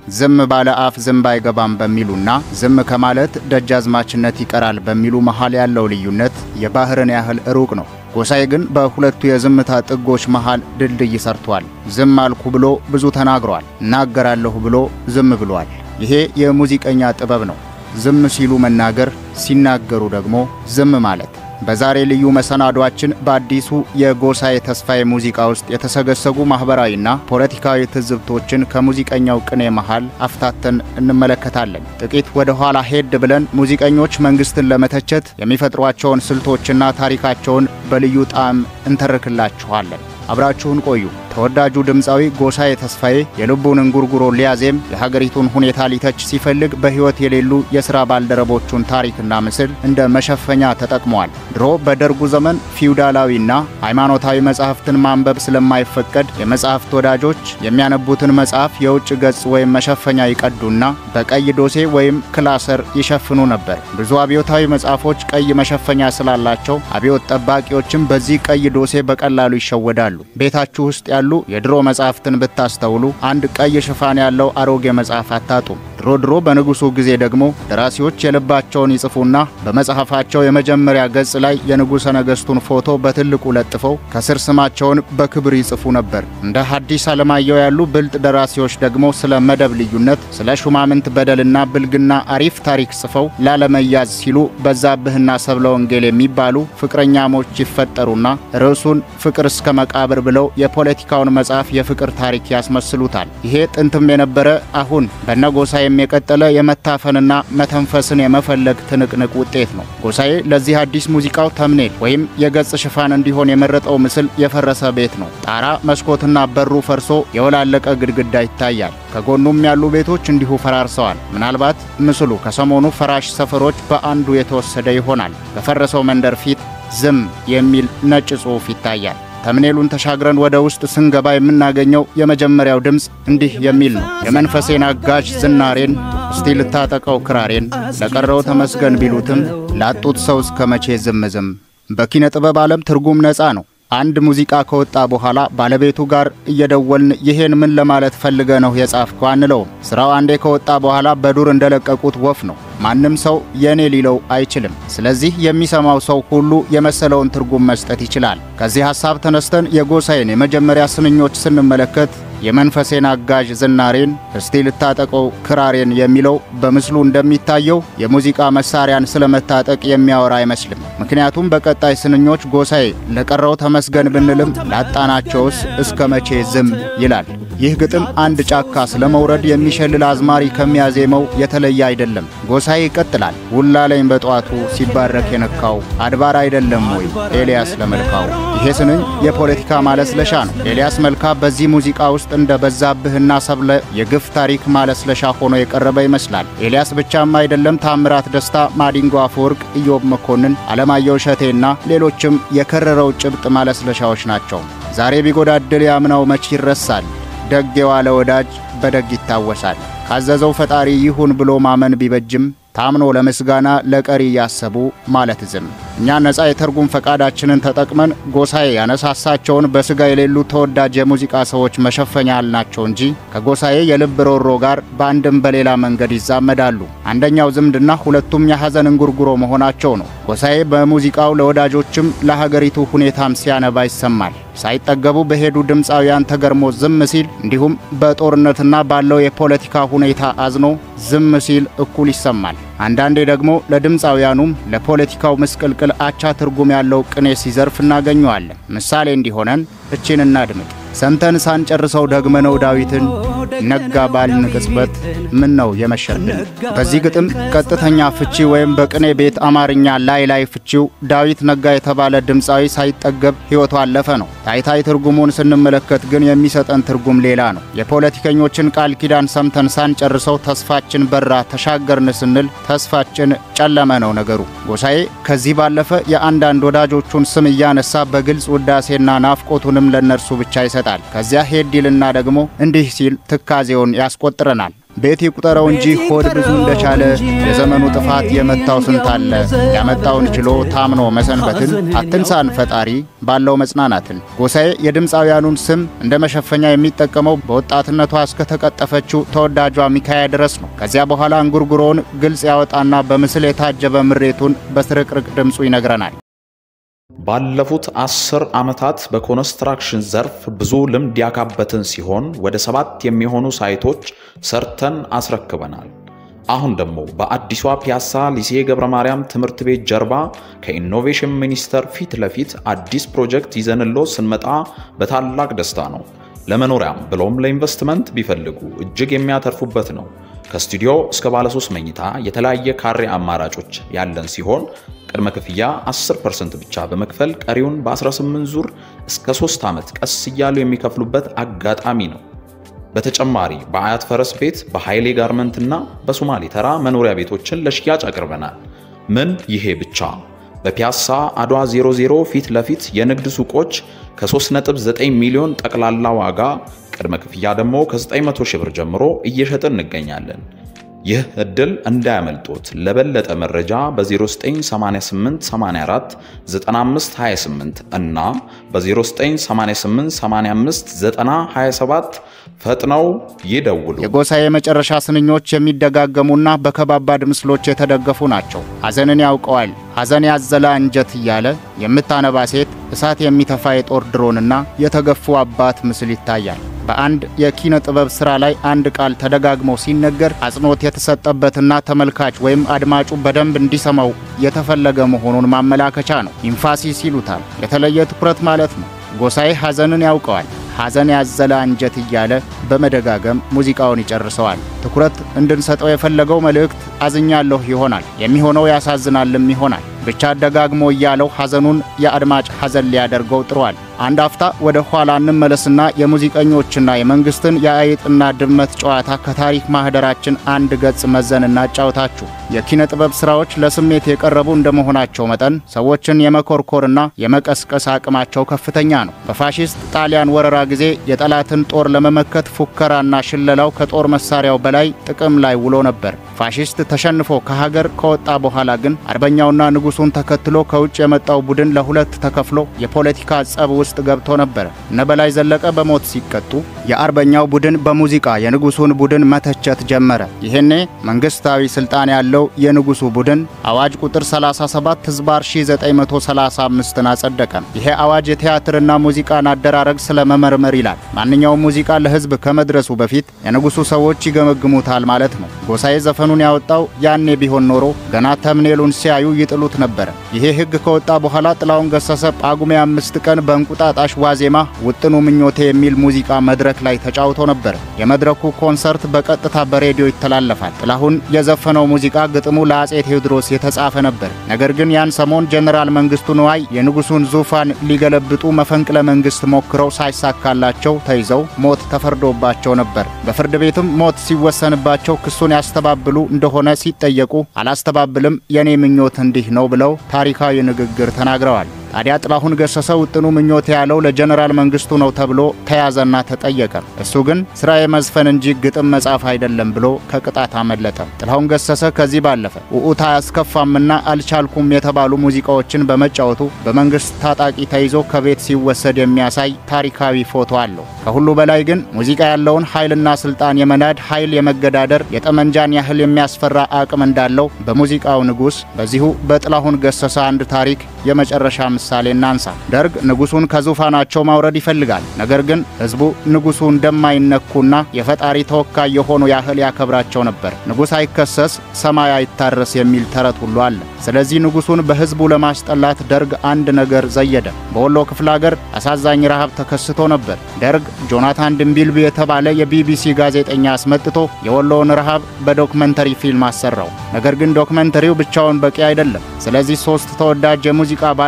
ዝም ባለ አፍ ዝንብ አይገባም በሚሉና ዝም ከማለት ደጃዝማችነት ይቀራል በሚሉ መሃል ያለው ልዩነት የባህርን ያህል ሩቅ ነው። ጎሳዬ ግን በሁለቱ የዝምታ ጥጎች መሃል ድልድይ ሰርቷል። ዝም አልኩ ብሎ ብዙ ተናግሯል። እናገራለሁ ብሎ ዝም ብሏል። ይሄ የሙዚቀኛ ጥበብ ነው። ዝም ሲሉ መናገር፣ ሲናገሩ ደግሞ ዝም ማለት። በዛሬ ልዩ መሰናዷችን በአዲሱ የጎሳዬ ተስፋዬ ሙዚቃ ውስጥ የተሰገሰጉ ማኅበራዊና ፖለቲካዊ ትዝብቶችን ከሙዚቀኛው ቅኔ መሃል አፍታተን እንመለከታለን። ጥቂት ወደ ኋላ ሄድ ብለን ሙዚቀኞች መንግሥትን ለመተቸት የሚፈጥሯቸውን ስልቶችና ታሪካቸውን በልዩ ጣዕም እንተርክላችኋለን። አብራችሁን ቆዩ። ተወዳጁ ድምፃዊ ጎሳዬ ተስፋዬ የልቡን እንጉርጉሮ ሊያዜም የሀገሪቱን ሁኔታ ሊተች ሲፈልግ በሕይወት የሌሉ የሥራ ባልደረቦቹን ታሪክና ምስል እንደ መሸፈኛ ተጠቅመዋል። ድሮ በደርጉ ዘመን ፊውዳላዊና ሃይማኖታዊ መጻሕፍትን ማንበብ ስለማይፈቀድ የመጻሕፍት ወዳጆች የሚያነቡትን መጽሐፍ የውጭ ገጽ ወይም መሸፈኛ ይቀዱና በቀይ ዶሴ ወይም ክላሰር ይሸፍኑ ነበር። ብዙ አብዮታዊ መጽሐፎች ቀይ መሸፈኛ ስላላቸው አብዮት ጠባቂዎችም በዚህ ቀይ ዶሴ በቀላሉ ይሸወዳሉ። ቤታችሁ ውስጥ ያሉ የድሮ መጽሐፍትን ብታስተውሉ አንድ ቀይ ሽፋን ያለው አሮጌ መጽሐፍ አታጡም። ድሮ ድሮ በንጉሡ ጊዜ ደግሞ ደራሲዎች የልባቸውን ይጽፉና በመጽሐፋቸው የመጀመሪያ ገጽ ላይ የንጉሠ ነገሥቱን ፎቶ በትልቁ ለጥፈው ከስር ስማቸውን በክብር ይጽፉ ነበር። እንደ ሐዲስ ዓለማየሁ ያሉ ብልጥ ደራሲዎች ደግሞ ስለ መደብ ልዩነት፣ ስለ ሹማምንት በደልና ብልግና አሪፍ ታሪክ ጽፈው ላለመያዝ ሲሉ በዛብህና ሰብለ ወንጌል የሚባሉ ፍቅረኛሞች ይፈጠሩና ርዕሱን ፍቅር እስከ መቃብር ብለው የፖለቲካውን መጽሐፍ የፍቅር ታሪክ ያስመስሉታል። ይሄ ጥንትም የነበረ አሁን በነጎሳዬም የቀጠለ የመታፈንና መተንፈስን የመፈለግ ትንቅንቅ ውጤት ነው። ጎሳዬ ለዚህ አዲስ ሙዚቃው ተምኔል ወይም የገጽ ሽፋን እንዲሆን የመረጠው ምስል የፈረሰ ቤት ነው። ጣራ መስኮትና በሩ ፈርሶ የወላለቀ ግድግዳ ይታያል። ከጎኑም ያሉ ቤቶች እንዲሁ ፈራርሰዋል። ምናልባት ምስሉ ከሰሞኑ ፈራሽ ሰፈሮች በአንዱ የተወሰደ ይሆናል። በፈረሰው መንደር ፊት ዝም የሚል ነጭ ጽሑፍ ይታያል። ተምኔሉን ተሻግረን ወደ ውስጥ ስንገባ የምናገኘው የመጀመሪያው ድምፅ እንዲህ የሚል ነው። የመንፈሴን አጋዥ ዝናሬን እስቲ ልታጠቀው ክራሬን ለቀረው ተመስገን ቢሉትም ላጡት ሰው እስከ መቼ ዝም ዝም። በኪነ ጥበብ ዓለም ትርጉም ነፃ ነው። አንድ ሙዚቃ ከወጣ በኋላ ባለቤቱ ጋር እየደወልን ይሄን ምን ለማለት ፈልገ ነው የጻፍከው አንለውም። ስራው አንዴ ከወጣ በኋላ በዱር እንደለቀቁት ወፍ ነው። ማንም ሰው የኔ ሊለው አይችልም። ስለዚህ የሚሰማው ሰው ሁሉ የመሰለውን ትርጉም መስጠት ይችላል። ከዚህ ሐሳብ ተነስተን የጎሳዬን የመጀመሪያ ስንኞች ስንመለከት የመንፈሴን አጋዥ ዝናሬን እስቲ ልታጠቀው ክራሬን የሚለው በምስሉ እንደሚታየው የሙዚቃ መሳሪያን ስለመታጠቅ የሚያወራ አይመስልም። ምክንያቱም በቀጣይ ስንኞች ጎሳዬ ለቀረው ተመስገን ብንልም ላጣናቸውስ እስከ መቼ ዝም ይላል። ይህ ግጥም አንድ ጫካ ስለመውረድ የሚሸልል አዝማሪ ከሚያዜመው የተለየ አይደለም። ጎሳዬ ይቀጥላል። ውላለኝ በጧቱ ሲባረክ የነካው አድባር አይደለም ወይ ኤልያስ ለመልካው። ይሄ ስንኝ የፖለቲካ ማለስለሻ ነው። ኤልያስ መልካ በዚህ ሙዚቃ ውስጥ እንደ በዛብህና ሰብለ የግፍ ታሪክ ማለስለሻ ሆኖ የቀረበ ይመስላል። ኤልያስ ብቻም አይደለም። ታምራት ደስታ፣ ማዲንጎ አፈወርቅ፣ ኢዮብ መኮንን፣ አለማየሁ እሸቴና ሌሎችም የከረረው ጭብጥ ማለስለሻዎች ናቸው። ዛሬ ቢጎዳድል ያምናው መች ይረሳል። ደግ የዋለ ወዳጅ በደግ ይታወሳል። ካዘዘው ፈጣሪ ይሁን ብሎ ማመን ቢበጅም ታምኖ ለምስጋና ለቀሪ እያሰቡ ማለት ዝም። እኛ ነፃ የትርጉም ፈቃዳችንን ተጠቅመን ጎሳዬ ያነሳሳቸውን በሥጋ የሌሉ ተወዳጅ የሙዚቃ ሰዎች መሸፈኛ ያልናቸው እንጂ ከጎሳዬ የልብ ሮሮ ጋር በአንድም በሌላ መንገድ ይዛመዳሉ። አንደኛው ዝምድና፣ ሁለቱም የሐዘን እንጉርጉሮ መሆናቸው ነው። ጎሳዬ በሙዚቃው ለወዳጆችም ለሀገሪቱ ሁኔታም ሲያነባ ይሰማል። ሳይጠገቡ በሄዱ ድምፃውያን ተገርሞ ዝም ሲል፣ እንዲሁም በጦርነትና ባለው የፖለቲካ ሁኔታ አዝኖ ዝም ሲል እኩል ይሰማል። አንዳንዴ ደግሞ ለድምፃውያኑም ለፖለቲካው ምስቅልቅል አቻ ትርጉም ያለው ቅኔ ሲዘርፍ እናገኘዋለን። ምሳሌ እንዲሆነን እቺን እናድምጥ። ሰምተን ሳንጨርሰው ደግመነው ዳዊትን ነጋ ባልን ቅጽበት ምን ነው የመሸብን። በዚህ ግጥም ቀጥተኛ ፍቺ ወይም በቅኔ ቤት አማርኛ ላይ ላይ ፍቺው ዳዊት ነጋ የተባለ ድምፃዊ ሳይጠገብ ሕይወቱ አለፈ ነው። ታይታይ ትርጉሙን ስንመለከት ግን የሚሰጠን ትርጉም ሌላ ነው። የፖለቲከኞችን ቃል ኪዳን ሰምተን ሳንጨርሰው ተስፋችን በራ ተሻገርን ስንል ተስፋችን ጨለመ ነው ነገሩ። ጎሳዬ ከዚህ ባለፈ የአንዳንድ ወዳጆቹን ስም እያነሳ በግልጽ ውዳሴና ናፍቆቱንም ለእነርሱ ብቻ ይሰጣል። ከዚያ ሄድ ይልና ደግሞ እንዲህ ሲል ትካዜውን ያስቆጥረናል። ቤት ይቁጠረው እንጂ ሆድ ብዙ እንደቻለ የዘመኑ ጥፋት የመታው ስንት አለ። ያመጣውን ችሎ ታምኖ መሰንበትን አትንሳን ፈጣሪ ባለው መጽናናትን። ጎሳዬ የድምፃውያኑን ስም እንደ መሸፈኛ የሚጠቀመው በወጣትነቷ እስከተቀጠፈችው ተወዳጇ ሚካያ ድረስ ነው። ከዚያ በኋላ እንጉርጉሮውን ግልጽ ያወጣና በምስል የታጀበ ምሬቱን በስርቅርቅ ድምፁ ይነግረናል። ባለፉት አስር ዓመታት በኮንስትራክሽን ዘርፍ ብዙ ልምድ ያካበትን ሲሆን ወደ ሰባት የሚሆኑ ሳይቶች ሰርተን አስረክበናል። አሁን ደግሞ በአዲሷ ፒያሳ ሊሴ ገብረ ማርያም ትምህርት ቤት ጀርባ ከኢኖቬሽን ሚኒስቴር ፊት ለፊት አዲስ ፕሮጀክት ይዘንሎ ስንመጣ በታላቅ ደስታ ነው። ለመኖሪያም ብሎም ለኢንቨስትመንት ቢፈልጉ እጅግ የሚያተርፉበት ነው። ከስቱዲዮ እስከ ባለሶስት መኝታ የተለያየ ካሬ አማራጮች ያለን ሲሆን ቅድመ ክፍያ 10% ብቻ በመክፈል ቀሪውን በ18 ዙር እስከ 3 ዓመት ቀስ እያሉ የሚከፍሉበት አጋጣሚ ነው። በተጨማሪ በአያት ፈረስ ቤት በኃይሌ ጋርመንት እና በሶማሌ ተራ መኖሪያ ቤቶችን ለሽያጭ አቅርበናል። ምን ይሄ ብቻ! በፒያሳ አድዋ 00 ፊት ለፊት የንግድ ሱቆች ከ3.9 ሚሊዮን ጠቅላላ ዋጋ ቅድመ ክፍያ ደግሞ ከ900 ሺህ ብር ጀምሮ እየሸጥን እንገኛለን። ይህ እድል እንዳያመልጦት። ለበለጠ መረጃ በ0988 84 9528 እና በ0988 85 9027 ፈጥነው ይደውሉ። የጎሳዬ የመጨረሻ ስንኞች የሚደጋገሙና በከባባድ ምስሎች የተደገፉ ናቸው። ሐዘንን ያውቀዋል ሐዘን ያዘለ አንጀት እያለ የምታነባ ሴት፣ እሳት የሚተፋ የጦር ድሮንና የተገፉ አባት ምስል ይታያል። በአንድ የኪነ ጥበብ ሥራ ላይ አንድ ቃል ተደጋግሞ ሲነገር አጽንኦት የተሰጠበትና ተመልካች ወይም አድማጩ በደንብ እንዲሰማው የተፈለገ መሆኑን ማመላከቻ ነው። ኢንፋሲስ ይሉታል። የተለየ ትኩረት ማለት ነው። ጎሳዬ ሐዘንን ያውቀዋል ሐዘን ያዘለ አንጀት እያለ በመደጋገም ሙዚቃውን ይጨርሰዋል። ትኩረት እንድንሰጠው የፈለገው መልእክት አዝኛለሁ ይሆናል፣ የሚሆነው ያሳዝናልም ይሆናል። ብቻ ደጋግሞ እያለው ሐዘኑን የአድማጭ ሐዘን ሊያደርገው ጥሯል። አንድ አፍታ ወደ ኋላ እንመለስና የሙዚቀኞችና የመንግስትን የአይጥና ድመት ጨዋታ ከታሪክ ማህደራችን አንድ ገጽ መዘን እናጫውታችሁ። የኪነ ጥበብ ሥራዎች ለስሜት የቀረቡ እንደመሆናቸው መጠን ሰዎችን የመኮርኮርና የመቀስቀስ አቅማቸው ከፍተኛ ነው። በፋሺስት ጣሊያን ወረራ ጊዜ የጠላትን ጦር ለመመከት ፉከራና ሽለላው ከጦር መሳሪያው በላይ ጥቅም ላይ ውሎ ነበር። ፋሺስት ተሸንፎ ከሀገር ከወጣ በኋላ ግን አርበኛውና ንጉሱን ተከትሎ ከውጭ የመጣው ቡድን ለሁለት ተከፍሎ የፖለቲካ ጸብ ውስጥ ገብቶ ነበር። እነ በላይ ዘለቀ በሞት ሲቀጡ የአርበኛው ቡድን በሙዚቃ የንጉሱን ቡድን መተቸት ጀመረ። ይሄኔ መንግስታዊ ስልጣን ያለው የንጉሱ ቡድን አዋጅ ቁጥር 37 ህዝባር 1935ን አጸደቀ። ይሄ አዋጅ የቲያትርና ሙዚቃን አደራረግ ስለመመርመር ይላል። ማንኛውም ሙዚቃ ለህዝብ ከመድረሱ በፊት የንጉሱ ሰዎች ይገመግሙታል ማለት ነው። ጎሳዬ ዘፈኑን ያወጣው ያኔ ቢሆን ኖሮ ገና ተምኔሉን ሲያዩ ይጥሉት ነበረ። ይሄ ህግ ከወጣ በኋላ ጥላሁን ገሰሰ ጳጉሜ አምስት ቀን በእንቁጣጣሽ ዋዜማ ውጥኑ ምኞቴ የሚል ሙዚቃ መድረክ ላይ ተጫውቶ ነበር። የመድረኩ ኮንሰርት በቀጥታ በሬዲዮ ይተላለፋል። ጥላሁን የዘፈነው ሙዚቃ ግጥሙ ለአጼ ቴዎድሮስ የተጻፈ ነበር። ነገር ግን ያን ሰሞን ጀነራል መንግስቱ ንዋይ የንጉሱን ዙፋን ሊገለብጡ መፈንቅለ መንግስት ሞክረው ሳይሳካላቸው ተይዘው ሞት ተፈርዶባቸው ነበር። በፍርድ ቤትም ሞት ሲወሰንባቸው ክሱን ያስተባብሉ እንደሆነ ሲጠየቁ አላስተባብልም፣ የኔ ምኞት እንዲህ ነው ብለው ታሪካዊ ንግግር ተናግረዋል። ታዲያ ጥላሁን ገሰሰ ውጥኑ ምኞት ያለው ለጀነራል መንግስቱ ነው ተብሎ ተያዘና ተጠየቀ። እሱ ግን ስራዬ መዝፈን እንጂ ግጥም መጻፍ አይደለም ብሎ ከቅጣት አመለጠ። ጥላሁን ገሰሰ ከዚህ ባለፈ ውዑታ አያስከፋምና አልቻልኩም የተባሉ ሙዚቃዎችን በመጫወቱ በመንግስት ታጣቂ ተይዞ ከቤት ሲወሰድ የሚያሳይ ታሪካዊ ፎቶ አለው። ከሁሉ በላይ ግን ሙዚቃ ያለውን ኃይልና ስልጣን የመናድ ኃይል የመገዳደር የጠመንጃን ያህል የሚያስፈራ አቅም እንዳለው በሙዚቃው ንጉሥ በዚሁ በጥላሁን ገሰሰ አንድ ታሪክ የመጨረሻ ምሳሌ እናንሳ። ደርግ ንጉሱን ከዙፋናቸው ማውረድ ይፈልጋል። ነገር ግን ህዝቡ ንጉሱ እንደማይነኩና የፈጣሪ ተወካይ የሆኑ ያህል ያከብራቸው ነበር። ንጉሥ አይከሰስ ሰማይ አይታረስ የሚል ተረት ሁሉ አለ። ስለዚህ ንጉሱን በህዝቡ ለማስጠላት ደርግ አንድ ነገር ዘየደ። በወሎ ክፍለ ሀገር አሳዛኝ ረሃብ ተከስቶ ነበር። ደርግ ጆናታን ድንቢልቢ የተባለ የቢቢሲ ጋዜጠኛ አስመጥቶ የወሎውን ረሃብ በዶክመንተሪ ፊልም አሰራው። ነገር ግን ዶክመንተሪው ብቻውን በቂ አይደለም። ስለዚህ ሶስት ተወዳጅ የሙዚቃ ባለሙያዎች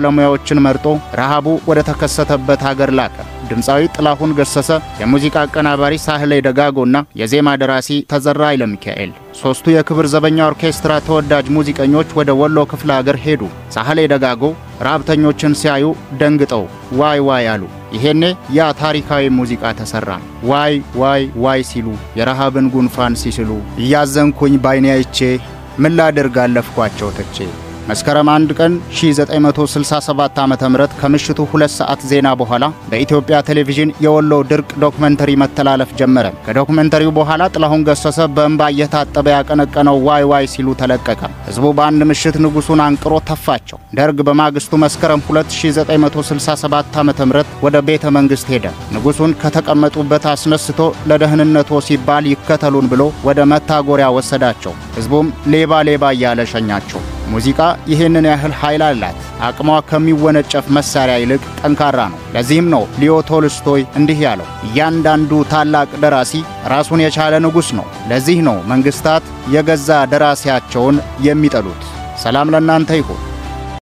ሰዎችን መርጦ ረሃቡ ወደ ተከሰተበት ሀገር ላከ። ድምፃዊ ጥላሁን ገሰሰ፣ የሙዚቃ አቀናባሪ ሳህሌ ደጋጎና የዜማ ደራሲ ተዘራ ኃይለ ሚካኤል ሦስቱ የክብር ዘበኛ ኦርኬስትራ ተወዳጅ ሙዚቀኞች ወደ ወሎ ክፍለ ሀገር ሄዱ። ሳህሌ ደጋጎ ረሃብተኞችን ሲያዩ ደንግጠው ዋይ ዋይ አሉ። ይሄኔ ያ ታሪካዊ ሙዚቃ ተሰራ። ዋይ ዋይ ዋይ ሲሉ የረሃብን ጉንፋን ሲስሉ እያዘንኩኝ ባይኔ አይቼ ምን ላድርግ አለፍኳቸው ትቼ። መስከረም አንድ ቀን 1967 ዓ.ም ከምሽቱ ሁለት ሰዓት ዜና በኋላ በኢትዮጵያ ቴሌቪዥን የወሎ ድርቅ ዶክመንተሪ መተላለፍ ጀመረ። ከዶክመንተሪው በኋላ ጥላሁን ገሰሰ በእንባ እየታጠበ ያቀነቀነው ዋይ ዋይ ሲሉ ተለቀቀ። ሕዝቡ በአንድ ምሽት ንጉሡን አንቅሮ ተፋቸው። ደርግ በማግስቱ መስከረም 2967 ዓ.ም ወደ ቤተ መንግሥት ሄደ። ንጉሡን ከተቀመጡበት አስነስቶ ለደህንነቶ ሲባል ይከተሉን ብሎ ወደ መታጎሪያ ወሰዳቸው። ሕዝቡም ሌባ ሌባ እያለ ሸኛቸው። ሙዚቃ ይህንን ያህል ኃይል አላት። አቅሟ ከሚወነጨፍ መሳሪያ ይልቅ ጠንካራ ነው። ለዚህም ነው ሊዮ ቶልስቶይ እንዲህ ያለው፣ እያንዳንዱ ታላቅ ደራሲ ራሱን የቻለ ንጉሥ ነው። ለዚህ ነው መንግሥታት የገዛ ደራሲያቸውን የሚጠሉት። ሰላም ለእናንተ ይሁን።